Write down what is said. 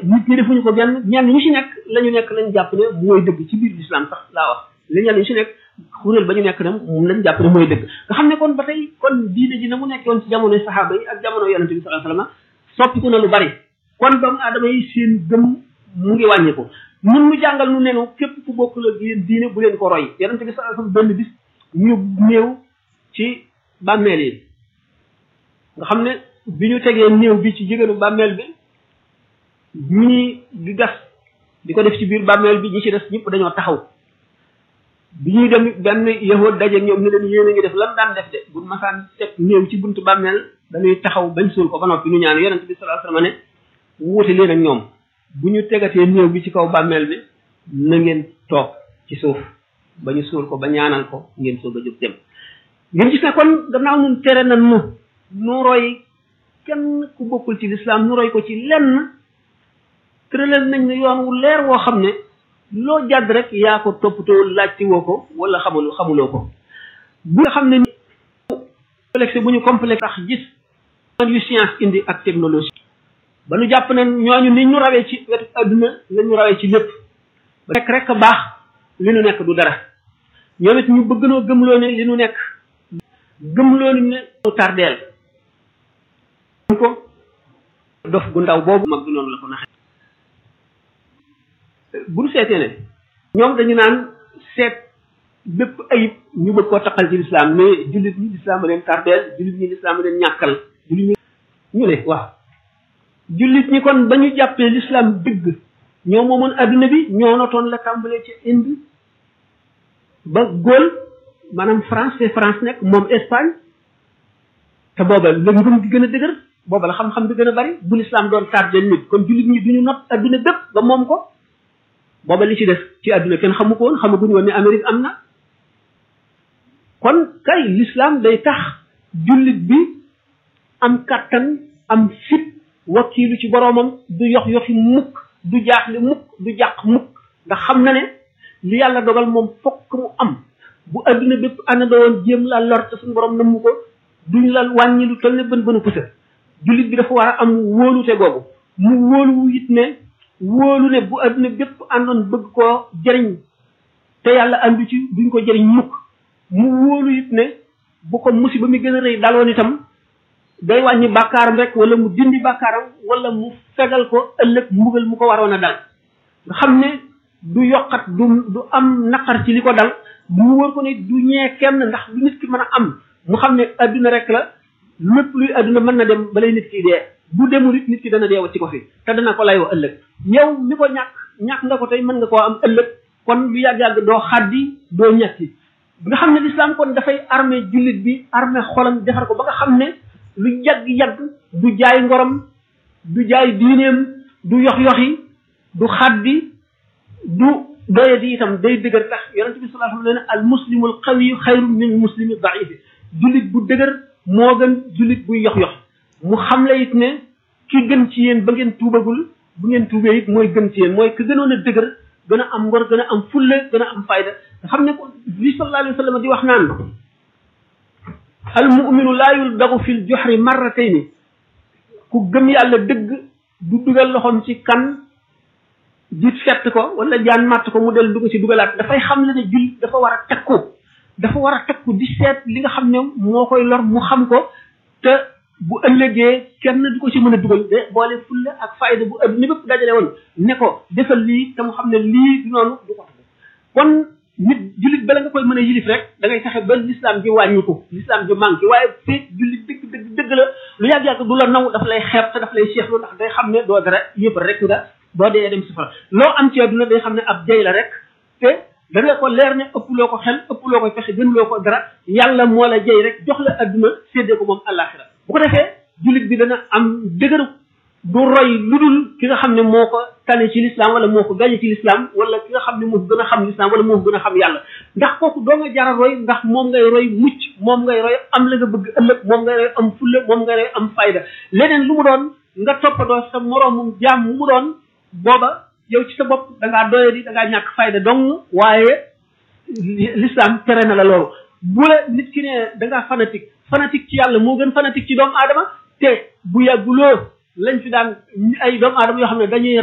nit ñi defuñu ko genn ñenn ñu ci nekk la ñu nekk lañ jàpp ne mooy dëgg ci biir l'islam sax laa wax li ñenn ñu ci nekk kuréel ba ñu nekk dem moom lañ jàpp ne mooy dëgg nga xam ne kon ba tey kon diine ji na mu nekkoon ci jamonoy saxaaba yi ak jamono yonente bi sallallahu alayhi wasallam soppiku na lu bari kon doomu aadama yi seen gëm mu ngi wàññiku mun nu jàngal nu nenu képp ku bokk la yéen diine bu leen ko roy yonente bi sallallahu alayhi wasallam benn bis ñu néew ci bàmmeel yi nga xam ne bi ñu tegee néew bi ci jigéenu bàmmeel bi ñii di gas di ko def ci biir bàmmeel bi ñi ci des ñëpp dañoo taxaw bi ñuy dem benn yahood daje ñoom ne leen yéen a ngi def lan daan def de bu masaan teg néew ci buntu bàmmeel dañuy taxaw bañ suul ko ba noppi ñu ñaan yonent bi sallallahu alayhi wasallam ne wuute leen ak ñoom bu ñu tegatee néew bi ci kaw bàmmeel bi na ngeen toog ci suuf ba ñu suul ko ba ñaanal ko ngeen soog a jóg dem ngeen gis ne kon gannaaw nun tere na nu nu roy kenn ku bokkul ci lislaam nu roy ko ci lenn tëralal nañ ne yoon wu leer woo xam ne loo jàdd rek yaa ko toppatoo laajte woo ko wala xamul xamuloo ko bu nga xam ne ni complexe bu ñu complexe tax gis yu science indi ak technologie ba nu jàpp ne ñooñu ni ñu rawee ci wetu adduna la ñu rawee ci lépp ba nekk rek baax li nu nekk du dara ñoom it ñu bëgg noo gëmloo ne li nu nekk gëmloo ne tardeel ko dof gu ndaw boobu mag bi noonu la ko naxee bu ñu seetee ne ñoom dañu naan seet bépp ayib ñu bëgg koo taqal ci lislaam mais jullit ñi lislaam a leen tardeel jullit ñi lislaam a leen ñàkkal jullit ñi ñu ne waaw jullit ñi kon ba ñu jàppee lislaam dëgg ñoo moomoon adduna bi ñoo notoon la tàmbalee ci Inde ba Gaule maanaam France te France nekk moom Espagne te booba la ngëm gi gën a dëgër booba la xam-xam bi gën a bari bu lislaam doon tardeel nit kon jullit ñi duñu not adduna bépp ba moom ko booba li ci def ci àdduna kenn xamu ko woon xamaguñu woon ne Amérique am na kon kay l'islam day tax jullit bi am kàttan am fit wakkiilu ci boroomam du yox yoxi mukk du jaaxle mukk du jàq mukk ndax xam na ne li yàlla dogal moom fokk mu am bu àdduna bépp ana doon jéem la lor te suñu borom namu ko duñ la wàññi lu toll ne bën bënu pusa jullit bi dafa war a am wóolute googu mu wóolu it ne wóolu ne bu adduna bépp àndoon bëgg koo jëriñ te yàlla andu ci duñ ko jëriñ mukk mu wóolu it ne bu ko musiba mi gën a rëy daloon itam day wàññi bàkkaaram rek wala mu dindi bàkkaaram wala mu fegal ko ëllëg mbugal mu ko waroon a dal nga xam ne du yokkat du du am naqar ci li ko dal mu wóor ko ne du ñee kenn ndax lu nit ki mën a am mu xam ne adduna rek la lépp luy adduna mën na dem balay nit ki dee bu demul it nit ki dana deewa ci ko fi te dana ko layoo ëllëg yow mi ko ñàkk ñàkk nga ko tey mën nga koo am ëllëg kon lu yàgg-yàgg doo xaddi doo ñetti nga xam ne l'islam kon dafay armé jullit bi armé xolam defar ko ba nga xam ne lu yàgg-yàgg du jaay ngorom du jaay diineem du yox-yoxi du xaddi du doye di itam day dëgër tax yonente bi sallallahu alayhi wa sallam ne al muslimul qawiyu xayru min muslimi daifi jullit bu dëgër moo gën jullit buy yox-yoxi mu xam la it ne ki gën ci yéen ba ngeen tuubagul bu ngeen tuubee it mooy gën ci yéen mooy ki gënoon a dëgër gën a am ngor gën a am fulle gën a am fayda nga xam ne ko li sallallahu alayhi wa sallam di wax naan al muminu laa yuldagu fil joxri marratayni ku gëm yàlla dëgg du dugal loxoom ci kan di fett ko wala jaan màtt ko mu del dugg ci dugalaat dafay xam le ne jullit dafa war a takku dafa war a takku di seet li nga xam ne moo koy lor mu xam ko te bu ëllëgee kenn du ko ci mën a dugal de boole fulla ak fayda bu adduna bépp dajale woon ne ko defal lii te mu xam ne lii du noonu du ko tax kon nit jullit bala nga koy mën a yilif rek da ngay fexe ba l'islam ji wàññiku l'islam ji manqué waaye feeg jullit dëgg dëgg dëgg la lu yàgg-yàgg du la naw dafa lay xeeb te dafa lay seexlu ndax day xam ne doo dara yëpp rek nga boo dee dem safara loo am ci adduna day xam ne ab jay la rek te da nga ko leer ne ëpploo ko xel ëpploo ko fexe gënuloo ko dara yàlla moo la jay rek jox la adduna séddee ko moom àllaaxira bu ko defee jullit bi dana am dëgër du roy lu dul ki nga xam ne moo ko tane ci l'islam wala moo ko gañe ci l'islam wala ki nga xam ne moo ko gën a xam l'islam wala moo ko gën a xam yàlla ndax kooku doo nga jara roy ndax moom ngay roy mucc moom ngay roy am la nga bëgg ëllëg moom ngay roy am fulla moom ngay roy am fayda leneen lu mu doon nga toppatoo sa moroomum jaam mu mu doon booba yow ci sa bopp da ngaa doye di da ngaa ñàkk fayda dong waaye l'islam tere na la loolu bu la nit ki ne da ngaa fanatique fanatique ci yàlla moo gën fanatique ci doomu aadama te bu yàgguloo lañ fi daan ay doomu aadama yoo xam ne dañuy